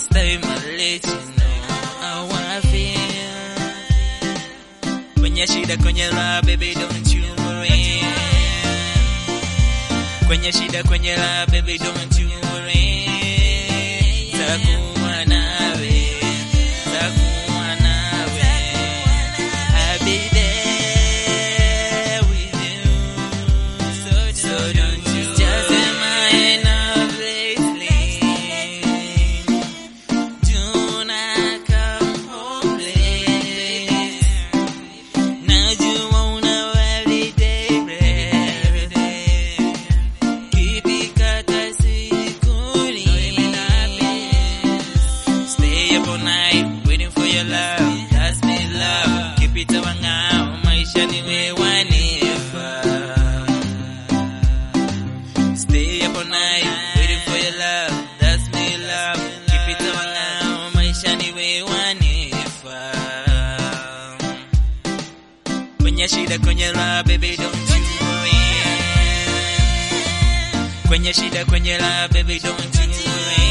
This time I'll let you know how I feel. Kwenye shida kwenye raha baby don't you worry. Kwenye shida kwenye raha baby don't you worry. Takuwa nawe, takuwa nawe. I'll be there with you. So don't you just am I enough lately? Do not come home late. Najua una holiday breath. Kipikata sikuli. Stay up all night waiting for your love. That's me love. Keep it wangao maisha ni wewanifa. Stay up all night waiting for your love. That's me love. Keep it wangao maisha ni wewanifa. Kwenye shida kwenye raha baby don't you worry. Kwenye shida kwenye raha baby don't you worry.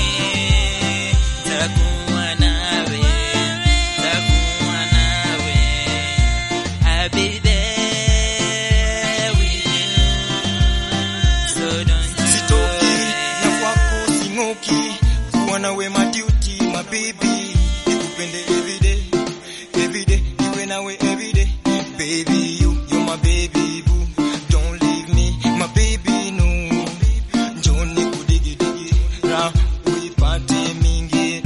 Takuwa nawe, takuwa nawe. I'll be there with you. So don't you sitoki na worry. kwako sing'oki kuwa nawe maduty mabibi nikupende everyday everyday iwe nawe everyday baby you you're my baby boo don't leave me my baby no njoni kudigidigi ra uipate mingi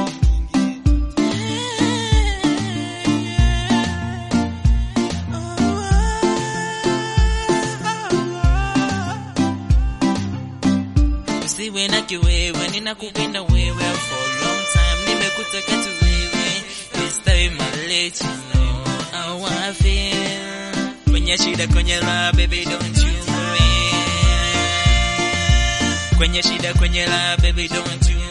Usiwe na kiwewe, ninakupenda wewe for a long time, nimekutaka tu wewe. This time I'll let you know how I feel. Kwenye shida kwenye raha baby don't you worry. Kwenye shida kwenye raha baby don't you